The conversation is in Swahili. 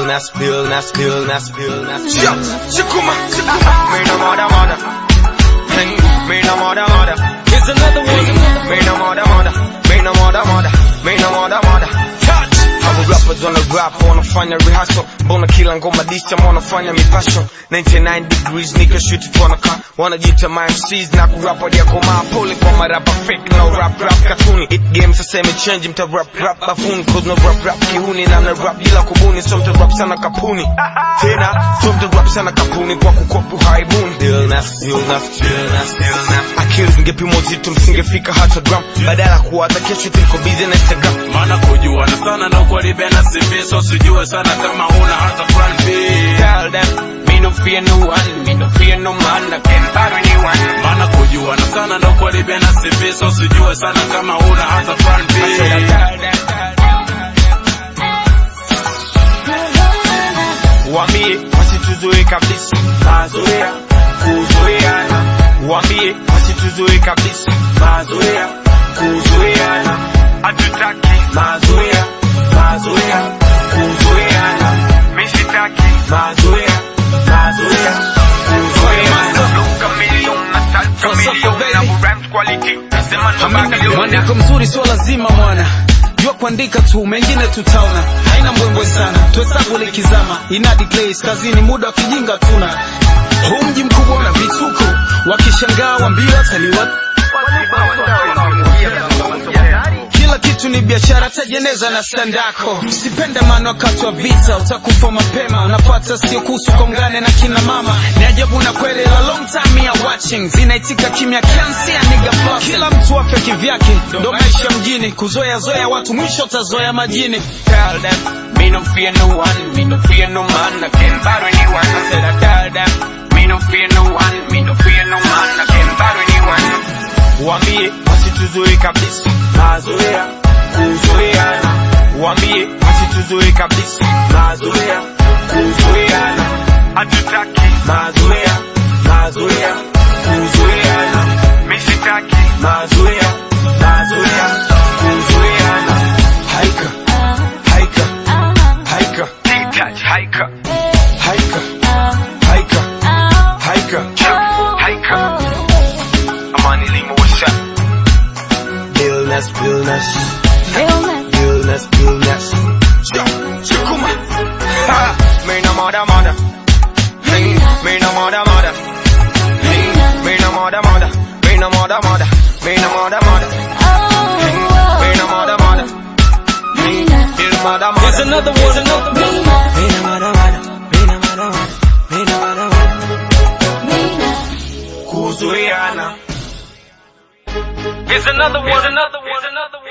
illness, illness, illness, illness. Yo, Shakuma, Shakuma. Me no mother, mother. Hmm, Me no mother, mother. Here's another one. Me no mother, mother. Me no mother, mother. Me no mother, mother. Touch. Hawa rappers wana rap wanafanya rehearsal, mbona kila ngoma disha wanafanya mipasho 99 degrees nika shoot it wanaka wanajiita my MCs na kurap hadi yakomaa pole kwa marapa fake no rap rap katuni it game sasa imechange mta rap rap bafuni cause no rap rap kihuni na mna rap bila kubuni so mta rap sana kapuni tena so mta rap sana kapuni kwa kukopu haibuni illness illness illness illness akili zingepimwa uzito msingefika hata gram badala kuwa hata kesho tuliko busy na Instagram maana kujuana sana na ukweli bena CV so sijue sana kama huna hata plan B Tell them, me no fear no one, me no fear no man, I can buy anyone. maana kujuana sana na ukweli bena CV so sijue sana kama huna hata plan B I said I tell them, Wambie wasituzoe kabisa, mazoea kuzoeana. Wambie wasituzoe kabisa, mazoea kuzoeana. Hatutaki mazoea, mazoea kuzoeana. Mimi sitaki mazoea, mazoea kuzoeana. Chameleon na style chameleon na rhymes quality. Nasema ndo Babylon. Mwandiko mzuri sio lazima mwana jua kuandika tu mengine tutaona haina mbwembwe sana tuhesabu likizama inadi place kazini muda wa kijinga tuna huu mji mkubwa na vituko wakishangaa wambia taliwa kila kitu ni biashara tajeneza na standako sipende maana wakati wa vita utakufa mapema unapata sio kuhusu kongane na kina mama ni ajabu na kweli la long time ya watching zinaitika kimya kiansi ya nigga floss. kila mtu afya kivyake ndo maisha mjini kuzoea zoea watu mwisho utazoea majini tell them, me no fear no one, me no fear no man, I can buy anyone. I said I tell them, me no fear no one, me no fear no man, I can buy anyone. Wambie wasituzoe kabisa, mazoea kuzoeana. Wambie wasituzoe kabisa, mazoea kuzoeana. Hatutaki mazoea, mazoea kuzoeana. Mimi sitaki mazoea, mazoea kuzoeana. Haika, haika, haika, touch, haika, haika, haika, haika, haika. Amani limo washa. Illness, illness, illness, illness. Chukuma. Ha, me no mother, mother. Hey, me no mother, mother. Hey, me no mother, mother. Me no mother, mother. Me no mother, mother. Hey, me no mother, mother. Hey, me no mother, mother. Here's another one, another one. Kuzuiana. Here's another one, another one, another one.